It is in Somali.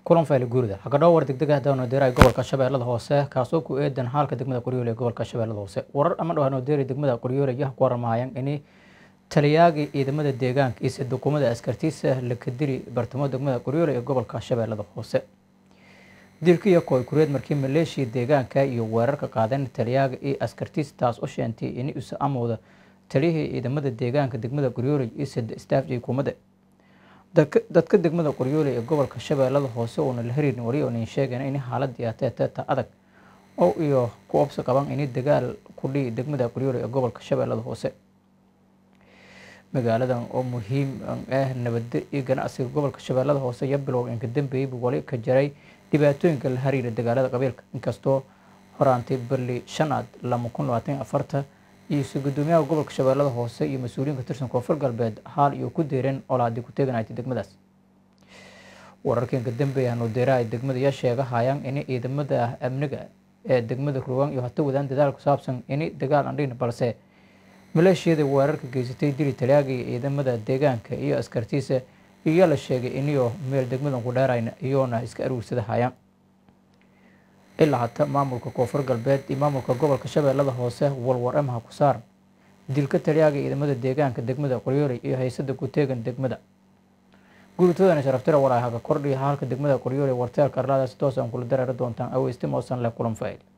kulan fayli guurida hagadhoowar degdeg ah dawnadeera gobolka shabeellada hoose kaasoo ku eedan haalka degmada qoryoole ee gobolka shabeellada hoose warar ama dhawanodeeri degmada qoryoole ayaa ku waramaayaan in taliyaagii ciidamada deegaanka iyo dukumada askartiisa la kadiri bartamo degmada qoryoole ee gobolka shabeellada hoose dilka iyo kooy kureed markii maleeshiya deegaanka iyo weerarka qaadeen taliyaaga iyo askartiisa taas u sheentay in isa amooda taliyihii ciidamada deegaanka degmada qoryoole iyo staaf xukuumadda dadka degmada qoryoole ee gobolka shabeellada hoose uuna la hariirin wali oonan sheegeen in xaaladii ateeteeta adag oo iyo ku obsi qaban in dagaal ku dhihi degmada qoryoole ee gobolka shabeellada hoose magaaladan oo muhiim ah nabadda iyo ganacsiga gobolka shabeellada hoose iyo bilowga inka dambeeyeyba wali ka jaray dhibaatooyinka la hariira dagaalada qabiilka inkastoo horaantay bali shanaad lama kun labaatan afarta iyo se gudoomiyaha gobolka shabeellada hoose iyo mas-uuliyiin ka tirsan koonfur galbeed haal iyo ku deereen olaadii ku teeganaytay degmadaas wararkiinka dambeeya nudeeraha degmada ayaa sheegahayaan in ciidamada amniga ee degmada ruwan iyo hata wadaan dadaal ku saabsan in dagaal andhin balse maleeshiyada weerarka geysatay dili taliyaaga iyo ciidamada deegaanka iyo askartiisa iyo la sheegay iniyo meel degmadan ku dheerayn iyoona iska aruursada hayaan ilaa hata maamulka koonfur galbeed iyo maamulka gobolka shabeellada hoose walwar emaha ku saaran dilka taliyaaga ciidamada deegaanka degmada qoryooley iyo haysada ku teegan degmada gurutadani sharaftira walaahaga kordhiya halka degmada qoryooley warteelka arlaadaasi toos aan kula dareeri doontaan aweysti moosan leh kulan faail